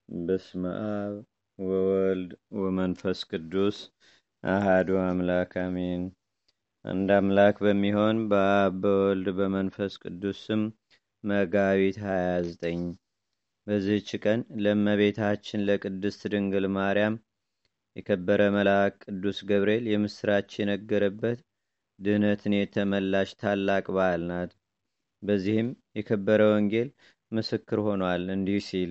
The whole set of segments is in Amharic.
በስመ አብ ወወልድ ወመንፈስ ቅዱስ አሃዱ አምላክ አሜን። አንድ አምላክ በሚሆን በአብ በወልድ በመንፈስ ቅዱስ ስም መጋቢት 29 በዚህች ቀን ለእመቤታችን ለቅድስት ድንግል ማርያም የከበረ መልአክ ቅዱስ ገብርኤል የምስራች የነገረበት ድህነትን የተመላሽ ታላቅ በዓል ናት። በዚህም የከበረ ወንጌል ምስክር ሆኗል። እንዲህ ሲል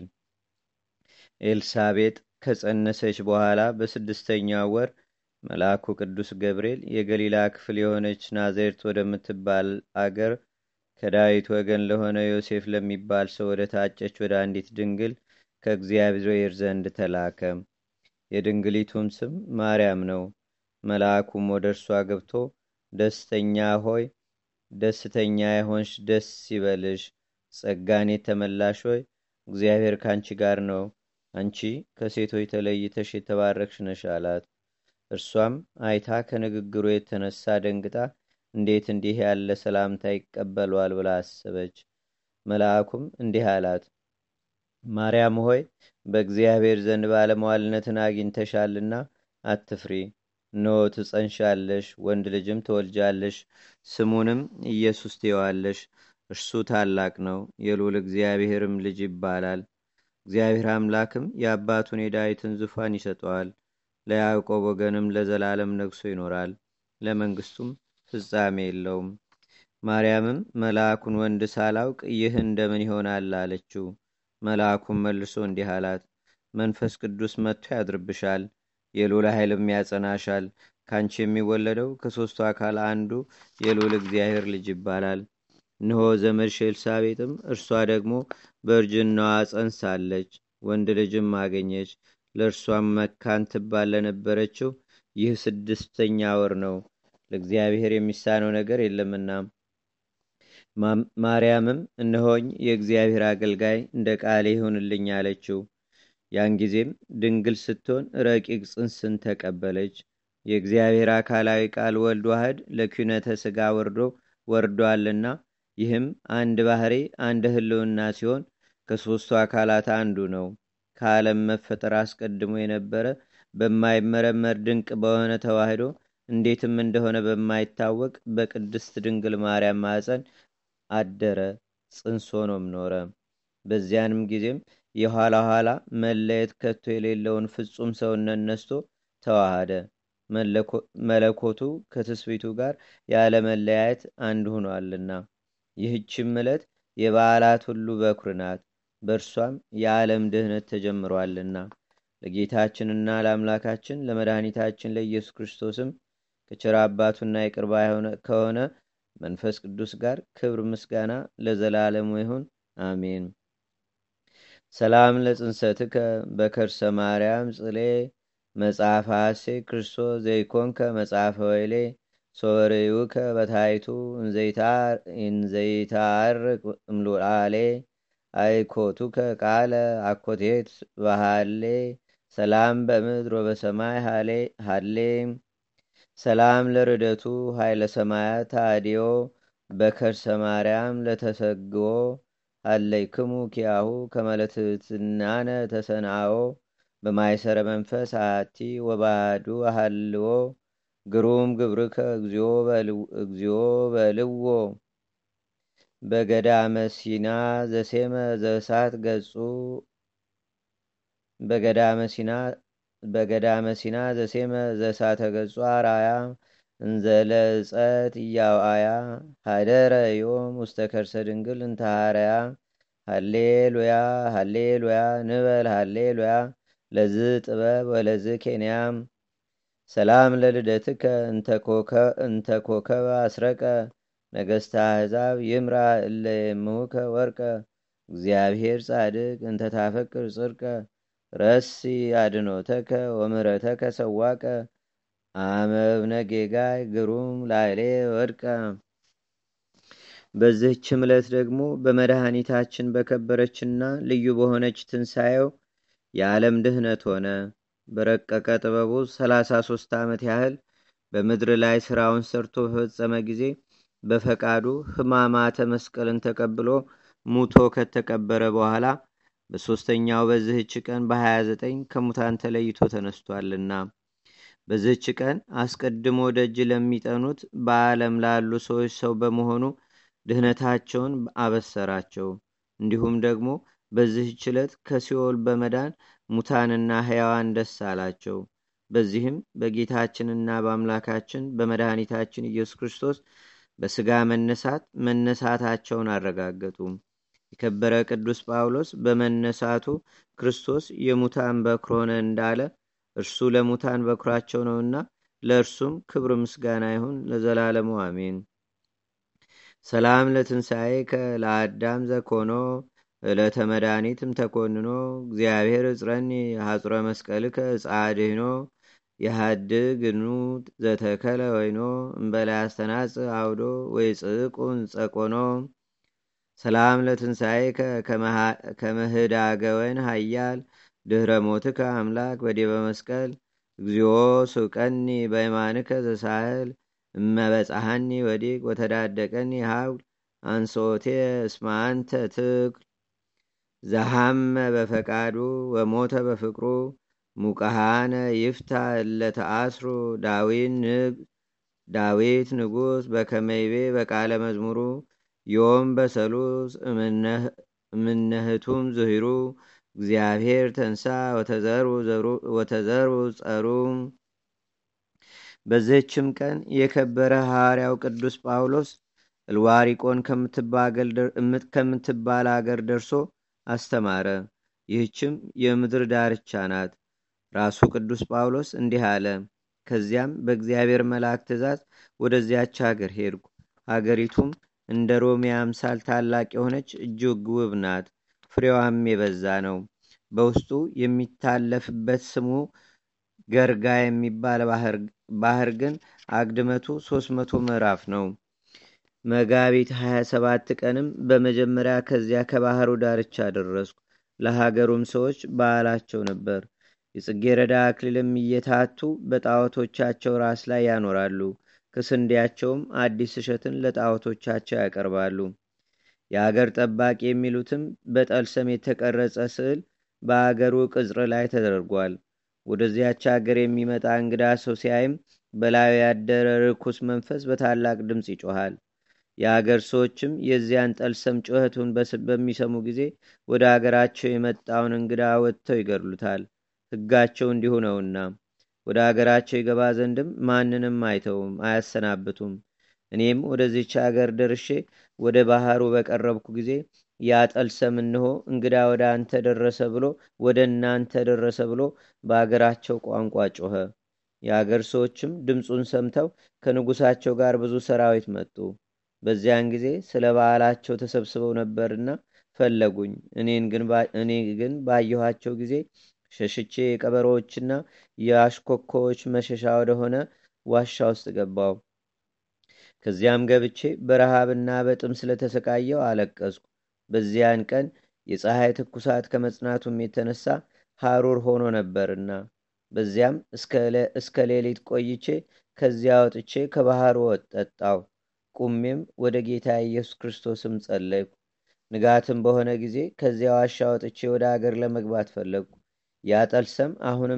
ኤልሳቤጥ ከጸነሰች በኋላ በስድስተኛው ወር መልአኩ ቅዱስ ገብርኤል የገሊላ ክፍል የሆነች ናዝሬት ወደምትባል አገር ከዳዊት ወገን ለሆነ ዮሴፍ ለሚባል ሰው ወደ ታጨች ወደ አንዲት ድንግል ከእግዚአብሔር ዘንድ ተላከ። የድንግሊቱም ስም ማርያም ነው። መልአኩም ወደ እርሷ ገብቶ ደስተኛ ሆይ ደስተኛ የሆንሽ ደስ ይበልሽ፣ ጸጋን የተመላሽ ሆይ እግዚአብሔር ከአንቺ ጋር ነው፣ አንቺ ከሴቶች ተለይተሽ የተባረክሽ ነሽ አላት። እርሷም አይታ ከንግግሩ የተነሳ ደንግጣ እንዴት እንዲህ ያለ ሰላምታ ይቀበሏል ብላ አሰበች። መልአኩም እንዲህ አላት፣ ማርያም ሆይ በእግዚአብሔር ዘንድ ባለመዋልነትን አግኝተሻልና አትፍሪ። እነሆ ትጸንሻለሽ፣ ወንድ ልጅም ትወልጃለሽ፣ ስሙንም ኢየሱስ ትየዋለሽ። እርሱ ታላቅ ነው፣ የልዑል እግዚአብሔርም ልጅ ይባላል። እግዚአብሔር አምላክም የአባቱን የዳዊትን ዙፋን ይሰጠዋል። ለያዕቆብ ወገንም ለዘላለም ነግሶ ይኖራል፣ ለመንግስቱም ፍጻሜ የለውም። ማርያምም መልአኩን ወንድ ሳላውቅ ይህ እንደምን ይሆናል አለችው። መልአኩም መልሶ እንዲህ አላት፣ መንፈስ ቅዱስ መጥቶ ያድርብሻል፣ የልዑል ኃይልም ያጸናሻል። ካንቺ የሚወለደው ከሦስቱ አካል አንዱ የልዑል እግዚአብሔር ልጅ ይባላል። እነሆ ዘመድሽ ኤልሳቤጥም እርሷ ደግሞ በእርጅናዋ ጸንሳለች፣ ወንድ ልጅም አገኘች። ለእርሷም መካን ትባል ለነበረችው ይህ ስድስተኛ ወር ነው፣ ለእግዚአብሔር የሚሳነው ነገር የለምና። ማርያምም እነሆኝ የእግዚአብሔር አገልጋይ እንደ ቃሌ ይሁንልኝ አለችው። ያን ጊዜም ድንግል ስትሆን ረቂቅ ጽንስን ተቀበለች። የእግዚአብሔር አካላዊ ቃል ወልድ ዋህድ ለኩነተ ሥጋ ወርዶ ወርዷልና ይህም አንድ ባህሪ አንድ ህልውና ሲሆን ከሦስቱ አካላት አንዱ ነው። ከዓለም መፈጠር አስቀድሞ የነበረ በማይመረመር ድንቅ በሆነ ተዋህዶ እንዴትም እንደሆነ በማይታወቅ በቅድስት ድንግል ማርያም ማፀን አደረ፣ ጽንስ ሆኖም ኖረ። በዚያንም ጊዜም የኋላ ኋላ መለየት ከቶ የሌለውን ፍጹም ሰውነት ነስቶ ተዋሃደ። መለኮቱ ከትስቢቱ ጋር ያለ መለያየት አንድ ሆኗልና። ይህችም ዕለት የበዓላት ሁሉ በኩር ናት። በእርሷም የዓለም ድህነት ተጀምሯልና ለጌታችንና ለአምላካችን ለመድኃኒታችን ለኢየሱስ ክርስቶስም ከቸር አባቱና የቅርባ ከሆነ መንፈስ ቅዱስ ጋር ክብር ምስጋና ለዘላለሙ ይሁን አሜን። ሰላም ለጽንሰትከ በከርሰ ማርያም ጽሌ መጽሐፈ ሐሴ ክርስቶስ ዘይኮንከ መጽሐፈ ወይሌ ሶበሬውከ በታይቱ እንዘይታርቅ እምሉአሌ አይኮቱከ ቃለ አኮቴት ባህሌ ሰላም በምድር ወበሰማይ ሃሌ ሰላም ለርደቱ ኃይለ ሰማያት ታዲዮ በከርሰ ማርያም ለተሰግዎ አለይክሙ ኪያሁ ከመለትትናነ ተሰናኦ በማይሰረ መንፈስ አቲ ወባዱ አሃልዎ ግሩም ግብርከ እግዚኦ በልዎ በገዳመ ሲና ዘሴመ ዘሳት ገጹ በገዳመ ሲና ዘሴመ ዘሳተ ገጹ አራያ እንዘለጸት እያውአያ ሃደረ ዮም ውስተ ከርሰ ድንግል እንተሃረያ ሃሌሉያ ሃሌሉያ ንበል ሃሌሉያ ለዝ ጥበብ ወለዝ ኬንያም ሰላም ለልደትከ እንተ ኮከበ አስረቀ ነገስተ አሕዛብ ይምራ እለ የምሁከ ወርቀ እግዚአብሔር ጻድቅ እንተ ታፈቅር ጽርቀ ረሲ አድኖተከ ወምረተከ ሰዋቀ አመብነ ጌጋይ ግሩም ላይሌ ወድቀ። በዚህች ዕለት ደግሞ በመድኃኒታችን በከበረችና ልዩ በሆነች ትንሣኤው የዓለም ድህነት ሆነ። በረቀቀ ጥበቡ ሰላሳ ሦስት ዓመት ያህል በምድር ላይ ሥራውን ሰርቶ በፈጸመ ጊዜ በፈቃዱ ሕማማተ መስቀልን ተቀብሎ ሙቶ ከተቀበረ በኋላ በሦስተኛው በዚህች ቀን በ29 ከሙታን ተለይቶ ተነስቷልና በዚህች ቀን አስቀድሞ ደጅ ለሚጠኑት በዓለም ላሉ ሰዎች ሰው በመሆኑ ድህነታቸውን አበሰራቸው። እንዲሁም ደግሞ በዚህች ዕለት ከሲኦል በመዳን ሙታንና ሕያዋን ደስ አላቸው። በዚህም በጌታችንና በአምላካችን በመድኃኒታችን ኢየሱስ ክርስቶስ በሥጋ መነሳት መነሳታቸውን አረጋገጡ። የከበረ ቅዱስ ጳውሎስ በመነሳቱ ክርስቶስ የሙታን በኩር ሆነ እንዳለ እርሱ ለሙታን በኩራቸው ነውና ለእርሱም ክብር ምስጋና ይሁን ለዘላለሙ አሜን። ሰላም ለትንሣኤከ ለአዳም ዘኮኖ ዕለተ መድኃኒትም ተኮንኖ እግዚአብሔር እጽረኒ ሐጹረ መስቀልከ ጻድህኖ የሃድግ ኑ ዘተከለ ወይኖ እምበላይ አስተናጽ አውዶ ወይ ጽቁን ጸቆኖ ሰላም ለትንሣኤከ ከመህዳገወን ሀያል ድኅረ ሞትከ አምላክ በዲበ መስቀል እግዚኦ ስውቀኒ በይማንከ ዘሳህል እመበጻሃኒ ወዲቅ ወተዳደቀኒ ሀውል አንሶቴ እስማንተ ትክል ዘሃመ በፈቃዱ ወሞተ በፍቅሩ ሙቀሃነ ይፍታ እለተአስሩ ዳዊት ንጉሥ በከመይቤ በቃለ መዝሙሩ ዮም በሰሉስ እምነህቱም ዝሂሩ እግዚአብሔር ተንሳ ወተዘሩ ጸሩ። በዚህችም ቀን የከበረ ሐዋርያው ቅዱስ ጳውሎስ እልዋሪቆን ከምትባል አገር ደርሶ አስተማረ። ይህችም የምድር ዳርቻ ናት። ራሱ ቅዱስ ጳውሎስ እንዲህ አለ። ከዚያም በእግዚአብሔር መልአክ ትእዛዝ ወደዚያች ሀገር ሄድኩ። ሀገሪቱም እንደ ሮሜ አምሳል ታላቅ የሆነች እጅግ ውብ ናት። ፍሬዋም የበዛ ነው። በውስጡ የሚታለፍበት ስሙ ገርጋ የሚባል ባህር ግን አግድመቱ ሶስት መቶ ምዕራፍ ነው። መጋቢት 27 ቀንም በመጀመሪያ ከዚያ ከባህሩ ዳርቻ ደረስኩ። ለሀገሩም ሰዎች በዓላቸው ነበር። የጽጌረዳ አክሊልም እየታቱ በጣዖቶቻቸው ራስ ላይ ያኖራሉ። ከስንዴያቸውም አዲስ እሸትን ለጣዖቶቻቸው ያቀርባሉ። የአገር ጠባቂ የሚሉትም በጠልሰም የተቀረጸ ስዕል በአገሩ ቅጽር ላይ ተደርጓል። ወደዚያች አገር የሚመጣ እንግዳ ሰው ሲያይም በላዩ ያደረ ርኩስ መንፈስ በታላቅ ድምፅ ይጮኋል። የአገር ሰዎችም የዚያን ጠልሰም ጩኸቱን በሚሰሙ ጊዜ ወደ አገራቸው የመጣውን እንግዳ ወጥተው ይገድሉታል። ሕጋቸው እንዲሁ ነውና ወደ አገራቸው ይገባ ዘንድም ማንንም አይተውም፣ አያሰናብቱም። እኔም ወደዚች አገር ደርሼ ወደ ባህሩ በቀረብኩ ጊዜ ያ ጠልሰም እንሆ እንግዳ ወደ አንተ ደረሰ ብሎ ወደ እናንተ ደረሰ ብሎ በአገራቸው ቋንቋ ጮኸ። የአገር ሰዎችም ድምፁን ሰምተው ከንጉሳቸው ጋር ብዙ ሰራዊት መጡ። በዚያን ጊዜ ስለ በዓላቸው ተሰብስበው ነበርና ፈለጉኝ። እኔ ግን ባየኋቸው ጊዜ ሸሽቼ የቀበሮዎችና የአሽኮኮዎች መሸሻ ወደሆነ ዋሻ ውስጥ ገባው። ከዚያም ገብቼ በረሃብና በጥም ስለተሰቃየው አለቀስኩ። በዚያን ቀን የፀሐይ ትኩሳት ከመጽናቱም የተነሳ ሐሩር ሆኖ ነበርና በዚያም እስከ ሌሊት ቆይቼ ከዚያ ወጥቼ ከባህሩ ጠጣው። ቁሜም ወደ ጌታ ኢየሱስ ክርስቶስም ጸለይኩ። ንጋትም በሆነ ጊዜ ከዚያ ዋሻ ወጥቼ ወደ አገር ለመግባት ፈለግኩ። ያጠልሰም አሁንም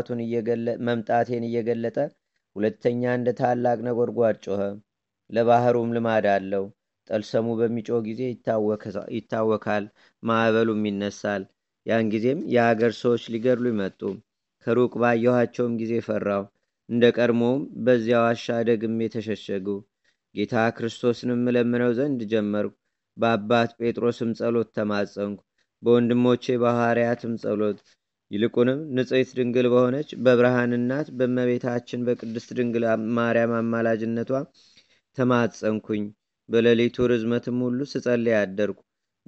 መምጣቴን እየገለጠ ሁለተኛ እንደ ታላቅ ነጎድጓድ ጮኸ። ለባህሩም ልማድ አለው። ጠልሰሙ በሚጮህ ጊዜ ይታወካል፣ ማዕበሉም ይነሳል። ያን ጊዜም የአገር ሰዎች ሊገድሉ ይመጡ። ከሩቅ ባየኋቸውም ጊዜ ፈራው። እንደ ቀድሞውም በዚያ ዋሻ ደግሜ ተሸሸጉ። ጌታ ክርስቶስንም እለምነው ዘንድ ጀመርኩ። በአባት ጴጥሮስም ጸሎት ተማጸንኩ። በወንድሞቼ በሐዋርያትም ጸሎት ይልቁንም ንጽሕት ድንግል በሆነች በብርሃን እናት በእመቤታችን በቅድስት ድንግል ማርያም አማላጅነቷ ተማጸንኩኝ። በሌሊቱ ርዝመትም ሁሉ ስጸልይ አደርኩ።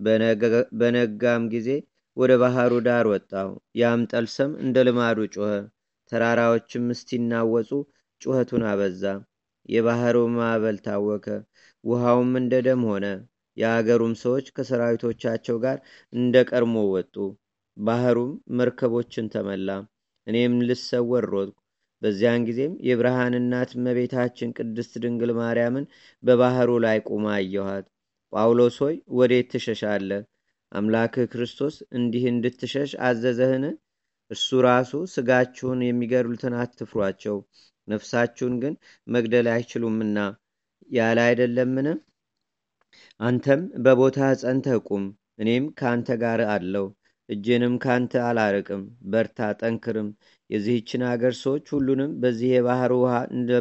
በነጋም ጊዜ ወደ ባህሩ ዳር ወጣሁ። ያም ጠልሰም እንደ ልማዱ ጮኸ። ተራራዎችም እስቲናወጹ ጩኸቱን አበዛ። የባህሩ ማዕበል ታወከ፣ ውሃውም እንደ ደም ሆነ። የአገሩም ሰዎች ከሰራዊቶቻቸው ጋር እንደ ቀድሞ ወጡ። ባህሩም መርከቦችን ተመላ። እኔም ልሰወር ሮጥኩ። በዚያን ጊዜም የብርሃን እናት እመቤታችን ቅድስት ድንግል ማርያምን በባህሩ ላይ ቁማ አየኋት። ጳውሎስ ሆይ ወዴት ትሸሻለህ? አምላክህ ክርስቶስ እንዲህ እንድትሸሽ አዘዘህን? እርሱ ራሱ ስጋችሁን የሚገድሉትን አትፍሯቸው፣ ነፍሳችሁን ግን መግደል አይችሉምና ያለ አይደለምን? አንተም በቦታ ጸንተህ ቁም፣ እኔም ከአንተ ጋር አለው። እጄንም ካንተ አላርቅም። በርታ፣ ጠንክርም። የዚህችን አገር ሰዎች ሁሉንም በዚህ የባህር ውሃ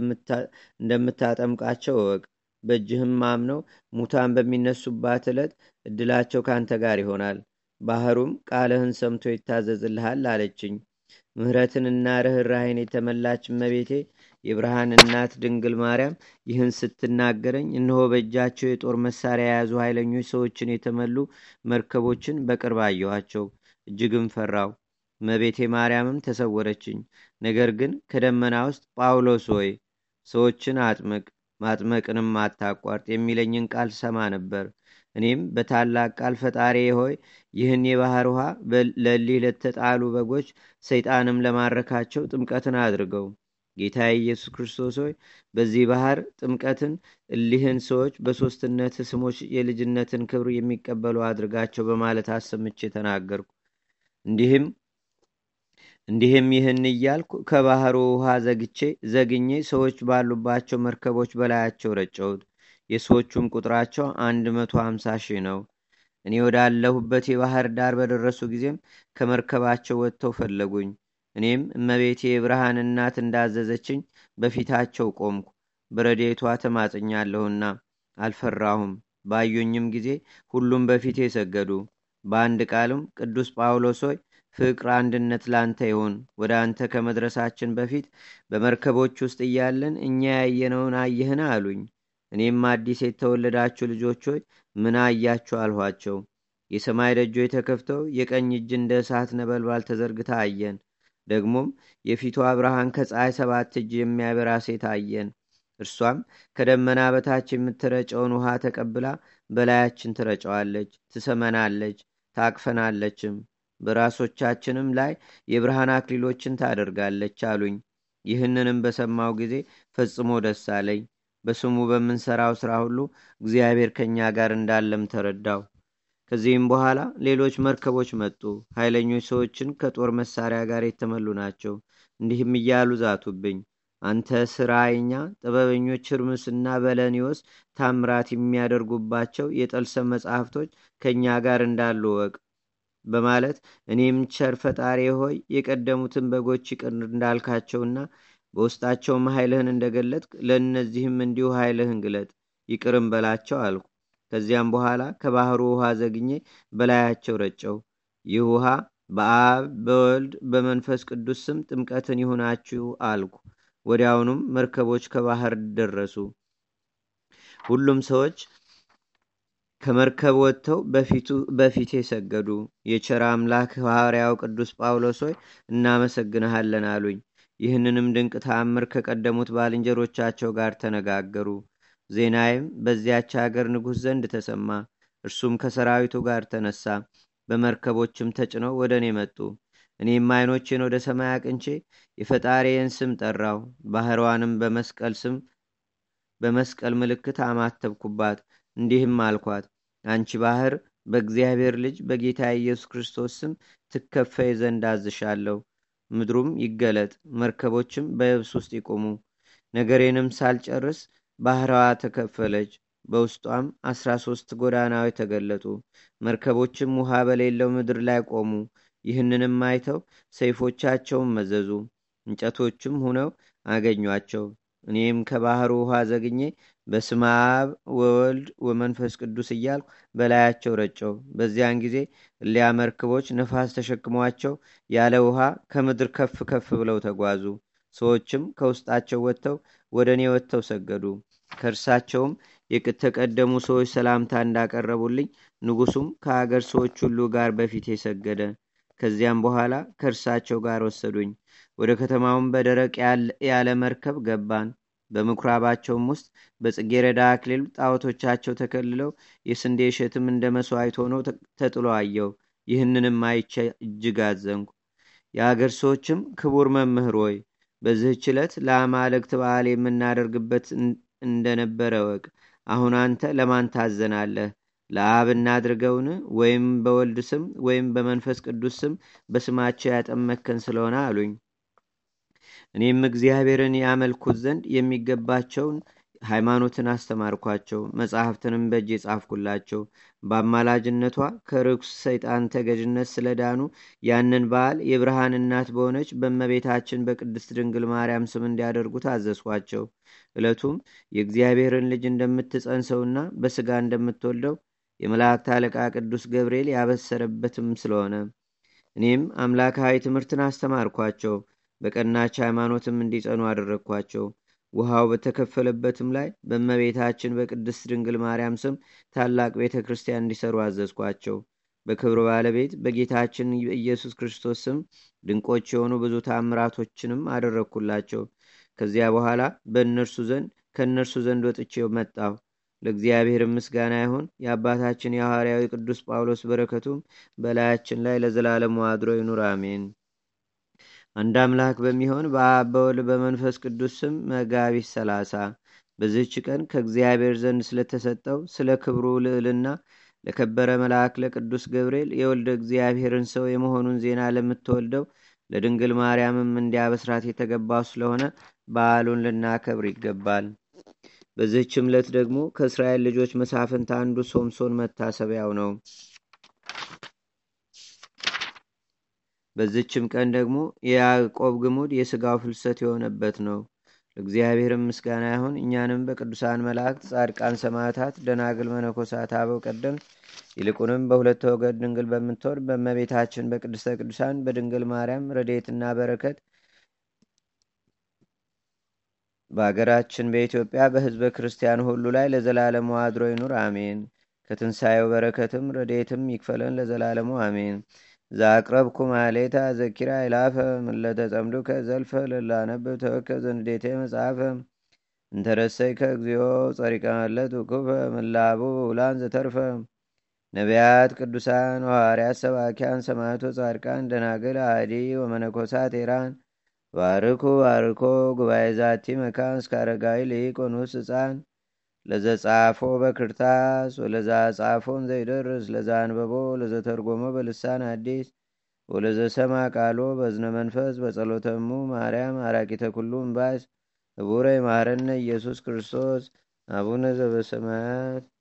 እንደምታጠምቃቸው እወቅ። በእጅህም አምነው ሙታን በሚነሱባት ዕለት እድላቸው ካንተ ጋር ይሆናል። ባህሩም ቃልህን ሰምቶ ይታዘዝልሃል አለችኝ። ምሕረትንና ርኅራኄን የተመላች እመቤቴ የብርሃን እናት ድንግል ማርያም ይህን ስትናገረኝ እነሆ በእጃቸው የጦር መሳሪያ የያዙ ኃይለኞች ሰዎችን የተመሉ መርከቦችን በቅርብ አየኋቸው። እጅግም ፈራው። እመቤቴ ማርያምም ተሰወረችኝ። ነገር ግን ከደመና ውስጥ ጳውሎስ ሆይ ሰዎችን አጥምቅ፣ ማጥመቅንም አታቋርጥ የሚለኝን ቃል ሰማ ነበር። እኔም በታላቅ ቃል ፈጣሪ ሆይ ይህን የባህር ውሃ ለሊህ ለተጣሉ በጎች ሰይጣንም ለማረካቸው ጥምቀትን አድርገው። ጌታ ኢየሱስ ክርስቶስ ሆይ በዚህ ባህር ጥምቀትን እሊህን ሰዎች በሦስትነት ስሞች የልጅነትን ክብር የሚቀበሉ አድርጋቸው በማለት አሰምቼ ተናገርኩ። እንዲህም እንዲህም ይህን እያልኩ ከባህሩ ውሃ ዘግቼ ዘግኜ ሰዎች ባሉባቸው መርከቦች በላያቸው ረጨሁት። የሰዎቹም ቁጥራቸው አንድ መቶ ሀምሳ ሺህ ነው። እኔ ወዳለሁበት የባህር ዳር በደረሱ ጊዜም ከመርከባቸው ወጥተው ፈለጉኝ። እኔም እመቤቴ የብርሃን እናት እንዳዘዘችኝ በፊታቸው ቆምኩ። በረዴቷ ተማጽኛለሁና አልፈራሁም። ባዩኝም ጊዜ ሁሉም በፊቴ ሰገዱ። በአንድ ቃልም ቅዱስ ጳውሎስ ሆይ ፍቅር፣ አንድነት ላንተ ይሁን። ወደ አንተ ከመድረሳችን በፊት በመርከቦች ውስጥ እያለን እኛ ያየነውን አየህን አሉኝ። እኔም አዲስ የተወለዳችሁ ልጆች ሆይ ምን አያችሁ አልኋቸው። የሰማይ ደጆች ተከፍተው የቀኝ እጅ እንደ እሳት ነበልባል ተዘርግታ አየን። ደግሞም የፊቷ ብርሃን ከፀሐይ ሰባት እጅ የሚያበራ ሴት አየን። እርሷም ከደመና በታች የምትረጨውን ውሃ ተቀብላ በላያችን ትረጨዋለች፣ ትሰመናለች፣ ታቅፈናለችም። በራሶቻችንም ላይ የብርሃን አክሊሎችን ታደርጋለች አሉኝ። ይህንንም በሰማው ጊዜ ፈጽሞ ደስ አለኝ። በስሙ በምንሰራው ሥራ ሁሉ እግዚአብሔር ከእኛ ጋር እንዳለም ተረዳው። ከዚህም በኋላ ሌሎች መርከቦች መጡ። ኃይለኞች ሰዎችን ከጦር መሳሪያ ጋር የተመሉ ናቸው። እንዲህም እያሉ ዛቱብኝ። አንተ ስራይኛ ጥበበኞች ህርምስና በለኒዎስ ታምራት የሚያደርጉባቸው የጠልሰም መጻሕፍቶች ከእኛ ጋር እንዳሉ ወቅ በማለት እኔም ቸር ፈጣሪ ሆይ የቀደሙትን በጎች ይቅር እንዳልካቸውና በውስጣቸውም ኃይልህን እንደገለጥክ ለእነዚህም እንዲሁ ኃይልህን ግለጥ ይቅርም በላቸው አልኩ። ከዚያም በኋላ ከባህሩ ውሃ ዘግኜ በላያቸው ረጨው። ይህ ውሃ በአብ በወልድ በመንፈስ ቅዱስ ስም ጥምቀትን ይሁናችሁ አልኩ። ወዲያውኑም መርከቦች ከባህር ደረሱ። ሁሉም ሰዎች ከመርከብ ወጥተው በፊቴ ሰገዱ። የቸር አምላክ ሐዋርያው ቅዱስ ጳውሎስ ሆይ እናመሰግንሃለን አሉኝ። ይህንንም ድንቅ ተአምር ከቀደሙት ባልንጀሮቻቸው ጋር ተነጋገሩ። ዜናዬም በዚያች አገር ንጉሥ ዘንድ ተሰማ። እርሱም ከሰራዊቱ ጋር ተነሳ። በመርከቦችም ተጭነው ወደ እኔ መጡ። እኔም ዓይኖቼን ወደ ሰማይ አቅንቼ የፈጣሪዬን ስም ጠራው። ባህሯንም በመስቀል ስም በመስቀል ምልክት አማተብኩባት። እንዲህም አልኳት፣ አንቺ ባህር በእግዚአብሔር ልጅ በጌታ ኢየሱስ ክርስቶስ ስም ትከፈይ ዘንድ አዝሻለሁ። ምድሩም ይገለጥ፣ መርከቦችም በየብስ ውስጥ ይቆሙ። ነገሬንም ሳልጨርስ ባህራዋ ተከፈለች። በውስጧም አስራ ሶስት ጎዳናዎች ተገለጡ። መርከቦችም ውሃ በሌለው ምድር ላይ ቆሙ። ይህንንም አይተው ሰይፎቻቸውን መዘዙ። እንጨቶችም ሁነው አገኟቸው። እኔም ከባህሩ ውሃ ዘግኜ በስመ አብ ወወልድ ወመንፈስ ቅዱስ እያልኩ በላያቸው ረጨው። በዚያን ጊዜ እሊያ መርከቦች ነፋስ ተሸክሟቸው ያለ ውሃ ከምድር ከፍ ከፍ ብለው ተጓዙ። ሰዎችም ከውስጣቸው ወጥተው ወደ እኔ ወጥተው ሰገዱ። ከእርሳቸውም የተቀደሙ ሰዎች ሰላምታ እንዳቀረቡልኝ ንጉሱም ከአገር ሰዎች ሁሉ ጋር በፊቴ ሰገደ። ከዚያም በኋላ ከእርሳቸው ጋር ወሰዱኝ። ወደ ከተማውም በደረቅ ያለ መርከብ ገባን። በምኩራባቸውም ውስጥ በጽጌረዳ አክሊል ጣዖቶቻቸው ተከልለው የስንዴ እሸትም እንደ መስዋዕት ሆኖ ተጥሎ አየው። ይህንንም አይቼ እጅግ አዘንኩ። የአገር ሰዎችም ክቡር መምህር ሆይ በዚህች ዕለት ለአማልክት በዓል የምናደርግበት እንደነበረ ወቅ አሁን አንተ ለማን ታዘናለህ? ለአብ እናድርገውን ወይም በወልድ ስም ወይም በመንፈስ ቅዱስ ስም በስማቸው ያጠመከን ስለሆነ አሉኝ እኔም እግዚአብሔርን ያመልኩት ዘንድ የሚገባቸውን ሃይማኖትን አስተማርኳቸው መጽሐፍትንም በእጅ የጻፍኩላቸው በአማላጅነቷ ከርኩስ ሰይጣን ተገዥነት ስለዳኑ ያንን በዓል የብርሃን እናት በሆነች በመቤታችን በቅድስት ድንግል ማርያም ስም እንዲያደርጉ ታዘዝኳቸው ዕለቱም የእግዚአብሔርን ልጅ እንደምትጸንሰውና በስጋ እንደምትወልደው የመላእክት አለቃ ቅዱስ ገብርኤል ያበሰረበትም ስለሆነ እኔም አምላካዊ ትምህርትን አስተማርኳቸው በቀናች ሃይማኖትም እንዲጸኑ አደረግኳቸው ውሃው በተከፈለበትም ላይ በእመቤታችን በቅድስት ድንግል ማርያም ስም ታላቅ ቤተ ክርስቲያን እንዲሰሩ አዘዝኳቸው በክብር ባለቤት በጌታችን ኢየሱስ ክርስቶስ ስም ድንቆች የሆኑ ብዙ ታምራቶችንም አደረግኩላቸው ከዚያ በኋላ በእነርሱ ዘንድ ከእነርሱ ዘንድ ወጥቼው መጣሁ ለእግዚአብሔር ምስጋና ይሁን የአባታችን የሐዋርያዊ ቅዱስ ጳውሎስ በረከቱም በላያችን ላይ ለዘላለሙ አድሮ ይኑር አሜን አንድ አምላክ በሚሆን በአብ በወልድ በመንፈስ ቅዱስ ስም መጋቢት ሰላሳ በዚህች ቀን ከእግዚአብሔር ዘንድ ስለተሰጠው ስለ ክብሩ ልዕልና ለከበረ መልአክ ለቅዱስ ገብርኤል የወልደ እግዚአብሔርን ሰው የመሆኑን ዜና ለምትወልደው ለድንግል ማርያምም እንዲያበስራት የተገባው ስለሆነ በዓሉን ልናከብር ይገባል በዚህች ዕለት ደግሞ ከእስራኤል ልጆች መሳፍንት አንዱ ሶምሶን መታሰቢያው ነው በዚችም ቀን ደግሞ የያዕቆብ ግሙድ የሥጋው ፍልሰት የሆነበት ነው ለእግዚአብሔርም ምስጋና ይሁን እኛንም በቅዱሳን መላእክት ጻድቃን ሰማዕታት ደናግል መነኮሳት አበው ቀደም ይልቁንም በሁለት ወገድ ድንግል በምትወድ በመቤታችን በቅድስተ ቅዱሳን በድንግል ማርያም ረዴትና በረከት በአገራችን በኢትዮጵያ በህዝበ ክርስቲያን ሁሉ ላይ ለዘላለሙ አድሮ ይኑር አሜን ከትንሣኤው በረከትም ረዴትም ይክፈለን ለዘላለሙ አሜን ዛቅረብኩ ማሌታ ዘኪራ ይላፈ ምለተጸምዱከ ዘልፈ ለላነብብ ተወከ ዘንዴቴ መጽሐፈ እንተረሰይከ እግዚኦ ጸሪቀ መለት ውኩፈ ምላቡ ውላን ዘተርፈ ነቢያት ቅዱሳን ሐዋርያት ሰባኪያን ሰማዕቶ ጻድቃን ደናግል አዲ ወመነኮሳት ኤራን ባርኩ ባርኮ ጉባኤ ዛቲ መካን እስከ አረጋዊ ሊቆኑስ ህፃን ለዘጻፎ በክርታስ ወለዛ ጻፎን ዘይደርስ ለዛ አንበቦ ለዘተርጎሞ በልሳን አዲስ ወለዘሰማ ቃሎ በዝነ መንፈስ በጸሎተሙ ማርያም አራቂተ ኩሉ እምባስ ህቡረ ይማረነ ኢየሱስ ክርስቶስ አቡነ ዘበሰማያት